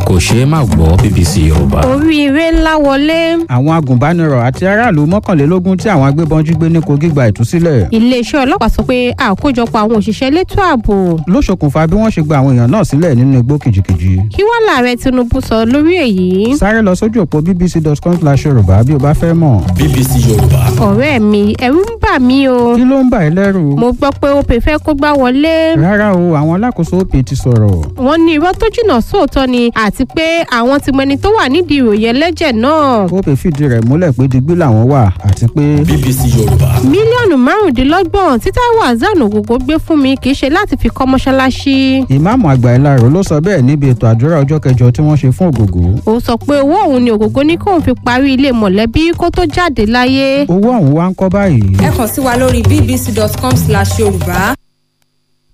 kò ṣeé má gbọ́ bbc yorùbá. oríire ńlá wọlé àwọn agùnbánirọ̀ àti aráàlú mọ́kànlélógún tí àwọn agbébọn jí gbé ní kogi gba ìtúsílẹ̀ iléeṣẹ́ ọlọ́pàá sọ pé àkójọpọ̀ àwọn òṣìṣẹ́ elétò ààbò ló ṣokùnfà bí wọ́n ṣe gba àwọn èèyàn náà sílẹ̀ nínú igbó kìjìkìjì kí wọ́n láàrẹ tinubu sọ lórí èyí sáré lọ sójú òpó bbc.com slash yorùbá bí o bá fẹ́ mọ̀ bbc yorùbá ọ̀rẹ́ mi ẹ̀rù ń bà mí o kí ló ń bà ẹ́ lẹ́rù mo gbọ́ pé opè fẹ́ kó gbá wọlé rárá o àwọn alákòóso òpè ti sọ̀rọ̀ wọ́n ní irọ́ tó jìnnà sóòótọ́ ni àti pé àwọn ti mọ ẹni tó wà nídìí ìròyìn ẹlẹ́jẹ̀ náà òpè fìdí rẹ̀ múlẹ̀ pé digbí làwọn wà àti pé bbc yorùbá mílíọ̀nù márùndínlọ́gbọ̀n tí Táíwò Hassan Ògògó gbé fún mi kì í ṣe láti fi kọ́ mọ́ṣáláṣí ìmáàmù àgbà ìlarò ló sọ bẹ́ẹ̀ níbi ètò àdúrà ọjọ́ kẹjọ tí wọ́n ṣe fún ògògó ó sọ pé owó òun ni Ògògó ní kóun fi parí ilé mọ̀lẹ́bí kó tó jáde láyé owó ọ̀hún wá ń kọ́ báyìí ẹ kàn sí wa lórí bbc.com slash yorùbá